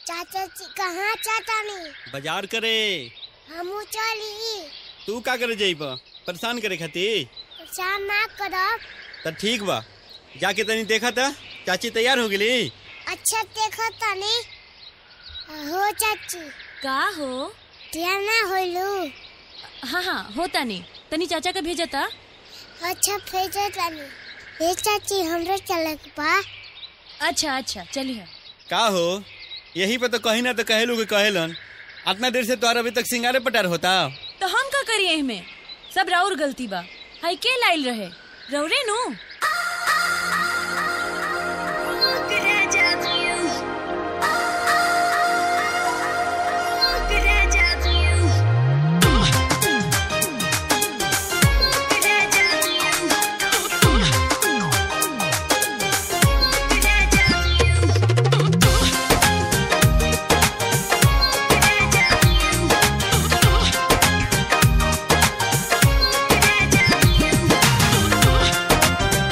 चाचा जी कहाँ चाचा नहीं बाजार करे हमू चली तू का करे जाइब परेशान करे खातिर परेशान ना करब त ठीक बा जाके तनी देखा था चाची तैयार हो गेली अच्छा देखो तनी हो चाची का हो ध्यान ना होलू हाँ हाँ होता नहीं तनी चाचा का भेजता अच्छा भेजो तनी ए चाची हमरे चले के बा अच्छा अच्छा चलिए का हो यही पे तो कहीं ना तो कहेलू के कहेलन इतना देर से तोहर अभी तक सिंगारे पटार होता तो हम का करिए इनमें सब राउर गलती बा हाई के लाइल रहे रौरे नु Yeah.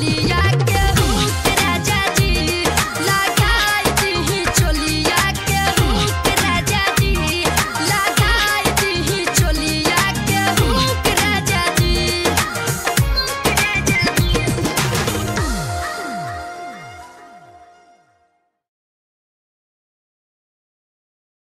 गोरिया